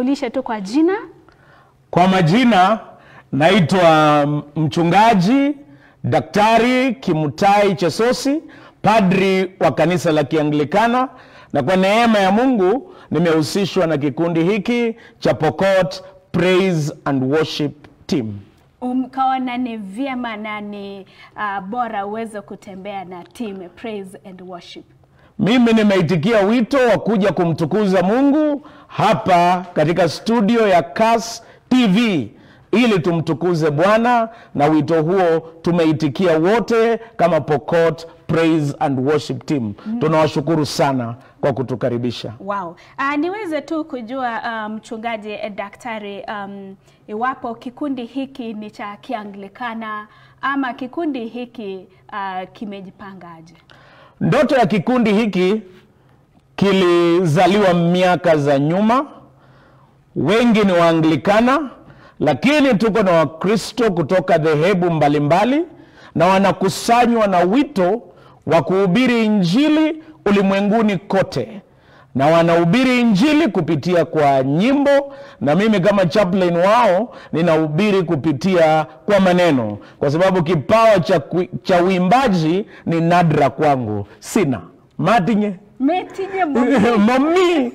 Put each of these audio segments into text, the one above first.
jitambulishe tu kwa jina. Kwa majina naitwa mchungaji Daktari Kimutai Chesosi, padri wa kanisa la Kianglikana, na kwa neema ya Mungu nimehusishwa na kikundi hiki cha Pokot Praise and Worship Team. Mkaona ni vyema na ni uh, bora uweze kutembea na team Praise and Worship. Mimi nimeitikia wito wa kuja kumtukuza Mungu hapa katika studio ya Kass TV ili tumtukuze Bwana, na wito huo tumeitikia wote kama Pokot Praise and Worship Team. Tunawashukuru sana kwa kutukaribisha. Wow. Uh, niweze tu kujua uh, mchungaji eh, daktari um, iwapo kikundi hiki ni cha Kianglikana ama kikundi hiki uh, kimejipangaje? Ndoto ya kikundi hiki kilizaliwa miaka za nyuma. Wengi ni Waanglikana, lakini tuko na Wakristo kutoka dhehebu mbalimbali, na wanakusanywa na wito wa kuhubiri Injili ulimwenguni kote, na wanahubiri Injili kupitia kwa nyimbo, na mimi kama chaplain wao ninahubiri kupitia kwa maneno, kwa sababu kipawa cha, kui- cha uimbaji ni nadra kwangu, sina matinye Metinye Mungu. mami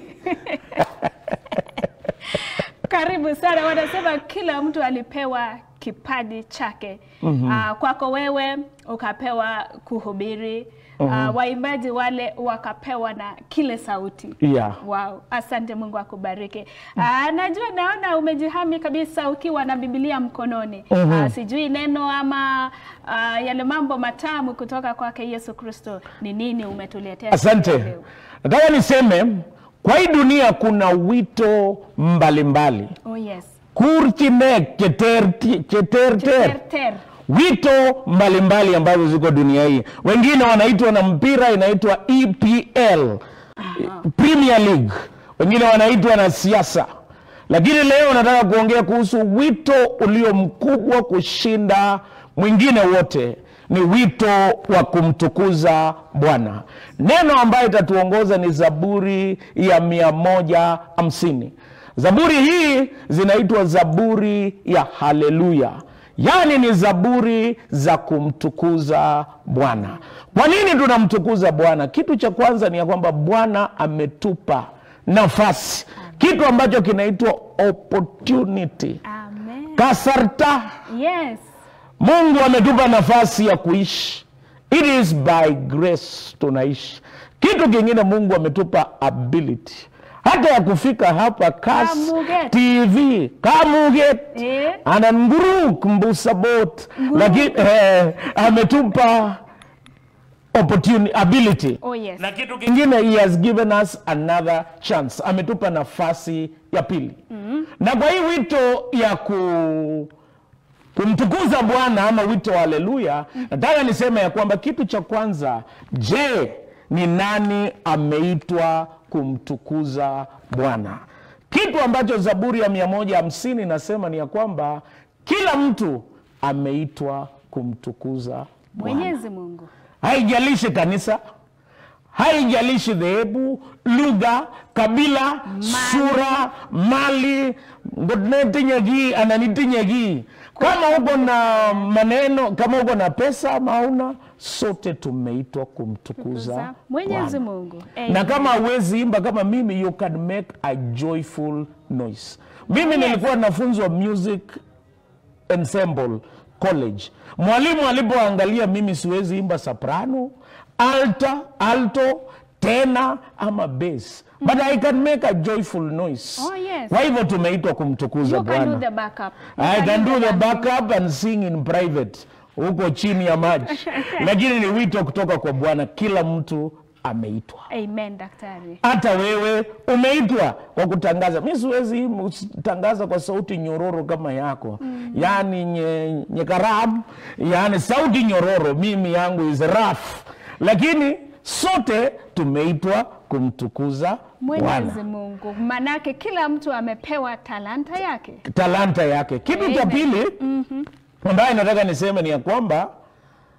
Karibu sana. Wanasema kila mtu alipewa kipaji chake. Ah, kwako wewe ukapewa kuhubiri. Ah, waimbaji wale wakapewa na kile sauti. Yeah. Wow, asante Mungu akubariki. Ah, najua naona umejihami kabisa ukiwa na Biblia mkononi. Ah, sijui neno ama ah, yale mambo matamu kutoka kwake Yesu Kristo ni nini umetuletea? Asante. leo? Nataka niseme kwa hii dunia kuna wito mbalimbali Oh yes. kurchine cheterti- cheterter Ter, ter. wito mbalimbali ambazo ziko dunia hii. Wengine wanaitwa na mpira inaitwa EPL, Premier League, wengine wanaitwa na siasa. Lakini leo nataka kuongea kuhusu wito ulio mkubwa kushinda mwingine wote, ni wito wa kumtukuza Bwana. Neno ambayo itatuongoza ni Zaburi ya mia moja hamsini. Zaburi hii zinaitwa zaburi ya haleluya yaani ni zaburi za kumtukuza Bwana. Kwa nini tunamtukuza Bwana? Kitu cha kwanza ni ya kwamba Bwana ametupa nafasi, kitu ambacho kinaitwa opportunity, Amen. kasarta. Yes. Mungu ametupa nafasi ya kuishi, it is by grace tunaishi. Kitu kingine, Mungu ametupa ability hata ya kufika hapa Kass Kamuget. TV Kamuget Eh. ana nguruk mbusabot lakini eh, ametupa opportunity ability Oh yes. na kitu kingine he has given us another chance ametupa nafasi ya pili na kwa hii wito ya ku kumtukuza bwana ama wito wa haleluya nataka niseme ya kwamba kitu cha kwanza je ni nani ameitwa kumtukuza bwana kitu ambacho zaburi ya mia moja hamsini inasema ni ya kwamba kila mtu ameitwa kumtukuza bwana Mwenyezi Mungu. haijalishi kanisa haijalishi dhehebu lugha kabila sura mali ngonetinyegi ananitinyegi kama uko na maneno kama uko na pesa ama hauna sote tumeitwa kumtukuza Mwenyezi Bwana. Mungu. na kama hauwezi imba kama mimi you can make a joyful noise mimi nilikuwa nafunzwa music ensemble college mwalimu alipoangalia mimi siwezi imba soprano alta alto tena ama bass but i can make a joyful noise Oh, yes. kwa hivyo tumeitwa kumtukuza You can do bwana the backup. You I can do the dancing. backup and sing in private huko chini ya maji lakini ni wito kutoka kwa bwana kila mtu ameitwa Amen, daktari. hata wewe umeitwa kwa kutangaza mi siwezi im- tangaza kwa sauti nyororo kama yako mm. yaani nye, nyekaram yaani sauti nyororo mimi yangu is rough lakini sote tumeitwa kumtukuza Mwenyezi bwana Mungu. Manake kila mtu amepewa talanta yake. talanta yake kitu cha Amen. pili ambayo nataka niseme ni ya kwamba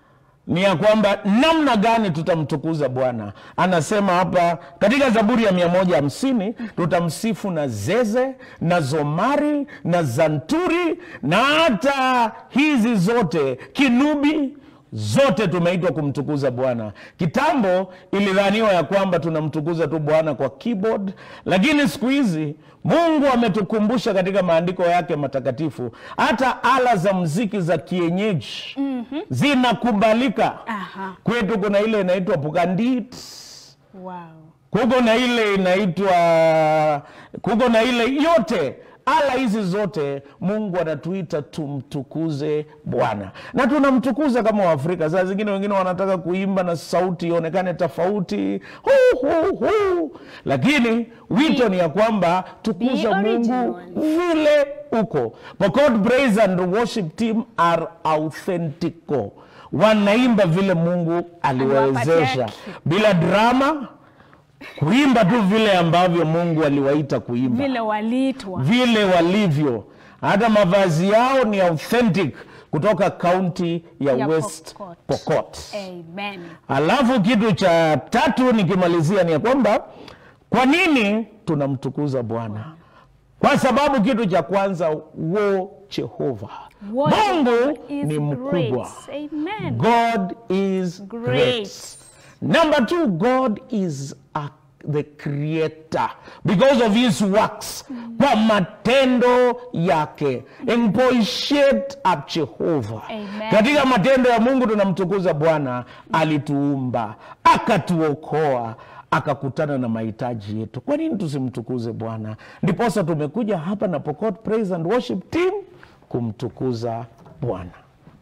ni ya kwamba namna gani tutamtukuza bwana anasema hapa katika zaburi ya mia moja hamsini tutamsifu na zeze na zomari na zanturi na hata hizi zote kinubi zote tumeitwa kumtukuza bwana kitambo ilidhaniwa ya kwamba tunamtukuza tu bwana kwa keyboard lakini siku hizi mungu ametukumbusha katika maandiko yake matakatifu hata ala za mziki za kienyeji mm-hmm. zinakubalika Aha. kwetu kuna ile inaitwa pukandit Wow. kuko na ile inaitwa kuko na ile yote ala hizi zote mungu anatuita tumtukuze bwana na tunamtukuza kama waafrika saa zingine wengine wanataka kuimba na sauti ionekane tofauti hu, hu, hu. lakini wito ni ya kwamba tukuza mungu original. vile uko pokot praise and worship team are authentico wanaimba vile mungu aliwawezesha Aliwapatia bila drama kuimba tu vile ambavyo mungu aliwaita kuimba Vile waliitwa. vile walivyo hata mavazi yao ni authentic kutoka kaunti ya, Ya west Pokot. pokot Amen. alafu kitu cha tatu nikimalizia ni ya kwamba kwa nini tunamtukuza bwana kwa sababu kitu cha kwanza wo jehova What mungu is ni mkubwa great. Amen. god is Great. great. number two god is a, the creator because of his works kwa matendo yake empoishet up jehova Amen. katika matendo ya mungu tunamtukuza bwana alituumba akatuokoa akakutana na mahitaji yetu kwa nini tusimtukuze bwana ndiposa tumekuja hapa na pokot praise and worship team kumtukuza bwana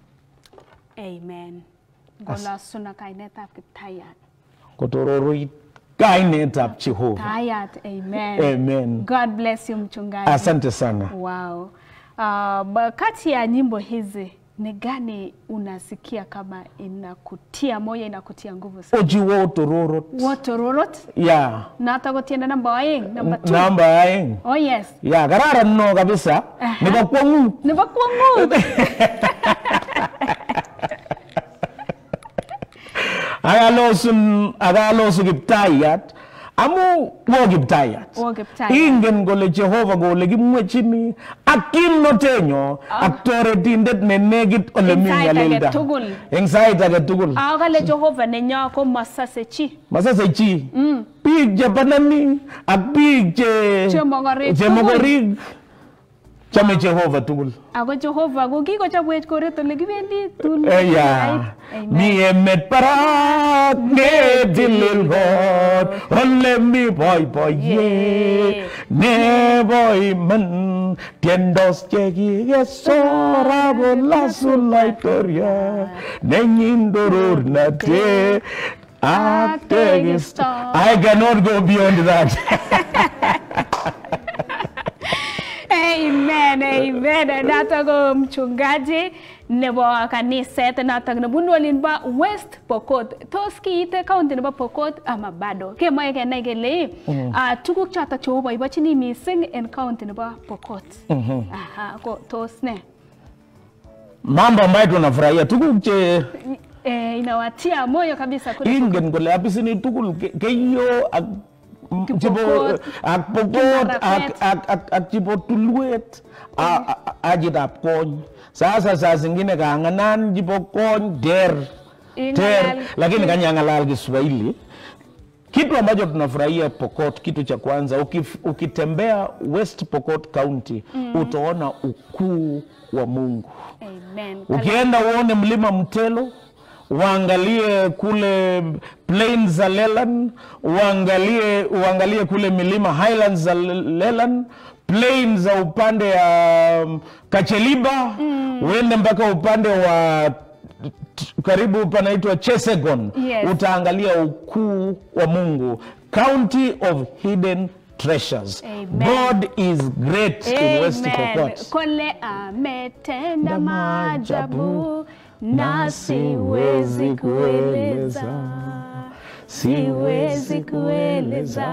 Amen. Ngola suna kainetab Kiptayat. kotororoi kainetab jehova Tayat. Amen. amen God bless you mchungaji. asante sana Wow. Uh, ba- kati ya nyimbo hizi ni gani unasikia kama inakutia moyo inakutia nguvu sana? ojiwo tororot Wotororot ya nata kotienda namba oeng namba 2. namba aeng Oh yes. ya kararan no kabisa Aha. nebo kwangut Nebo kwangut. akalosun akalosu kiptayat amu wo kiptayat Wo Kiptayat. ingen kole jehova kole kimwechini ak kimnotenyo ak toretindet ne nekit ole Eng mi sait age nyalilda tugul. eng sait age tugul Ako kale Jehova nenyo ko masase chi. masase chi biik chebanani ak biik che Chemokorek chemokorik chome jehova tugul Ako Jehova ko kikochobwech koret ole kibendi tun. Eya, Amen. mi emet barak netilil kot ole mi boiboiyet Yeah. nebo iman tiendos chekikesor akolasu laitoriat nenyin torornatet ak Ak tekisto tekisto. I cannot go beyond that Amen, amen. Nato ko mchungaji nebo kaniset notok nebunu olin bo West Pokot. Tos kiite county nebo Pokot ama bado? Kemoe kenai kele ah, tuguk chotok cheoboibochini mising en county nebo Pokot. Aha, ko tos ne? mambo ambayo tunafurahia tuguk che Eh, inawatia moyo kabisa kule ingen kole apisini tugul ke- keyo ak m- chebo Kipokot, ak pokot Kimarapet. ak- ak- ak- ak chebo tulwet a- a- ajitab kony sasa saa zingine kanganan chebo kony ter Ingalal- ter lakini kanyangalal kiswahili kitu ambacho tunafurahia pokot kitu cha kwanza ukif, ukitembea west pokot county utaona ukuu wa mungu Amen. ukienda uone mlima mtelo uangalie kule plains za lelan uangalie, uangalie kule milima highlands za lelan plains za upande ya um, kacheliba uende mpaka upande wa t- karibu panaitwa chesegon Yes. utaangalia ukuu wa mungu county of hidden treasures Amen. god is great in west Amen. pokot Kole ametenda Na maajabu maajabu, na siwezi kueleza, siwezi kueleza,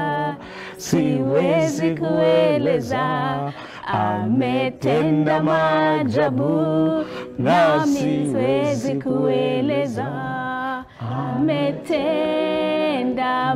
siwezi kueleza. Ametenda maajabu nami siwezi kueleza, ametenda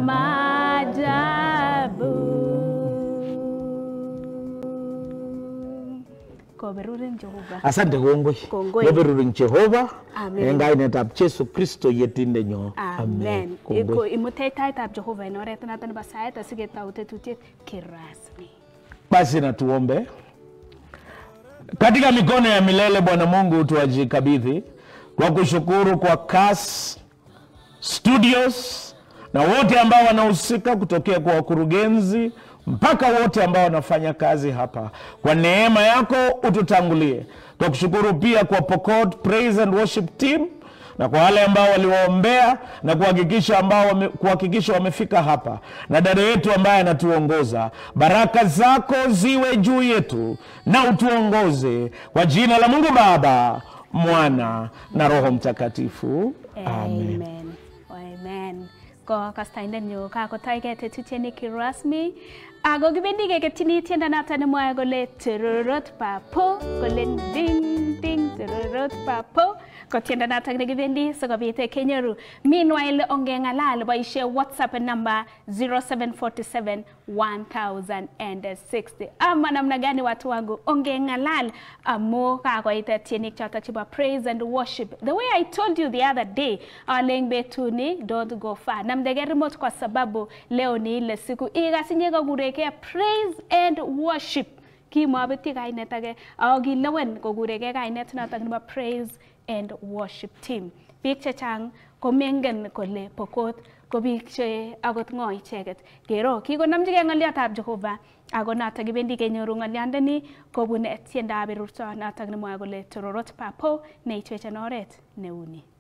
maajabu. Koberurin Jehova. asante kongoi Kongoi. keberurin jehova Amen. en kainetab jesu kristo yetindenyo Amen. Kongoi. Iko imutech taitab Jehova en oret noton nebo saet asiketau tetutiet kirasmi. basi na tuombe katika mikono ya milele bwana mungu tuwajikabidhi kwa kushukuru kwa kas studios na wote ambao wanahusika kutokea kwa wakurugenzi mpaka wote ambao wanafanya kazi hapa kwa neema yako ututangulie twakushukuru pia kwa pokot praise and worship team na kwa wale ambao waliwaombea na kuhakikisha ambao wame, kuhakikisha wamefika hapa na dada yetu ambaye anatuongoza baraka zako ziwe juu yetu na utuongoze kwa jina la mungu baba mwana na roho mtakatifu amen Amen. Amen. Ko kastaindet nyo kakotaigei tetutiet kirasmi ako kibendi keketyini tiendo noto nemwoe kole tororot papo kole ding ding tororot papo ko tiendo noto nekibendi sikobit kenyoru meanwhile ongeng'alal boisie whatsapp number 0747 1060 ama namna gani watu wangu ongeng'alal amu kakoit tienik choto chebo praise and worship the way i told you the other day aleng betuni don't go far namdege remote kwa sababu leo ni ile siku ikasinye kokurekee praise and worship kimabetyi kainet age ako kilewen kokurekee kainet notok nebo praise and worship team biik chechang komengen kole pokot ko biik che akot ng'o icheket kero kikonamchigei ng'oliotab Jehova ako notok kibendi kenyoru ng'oliondoni kobun tiendab berurto notok nemwoe kole tororot papo neitwech en oret neuni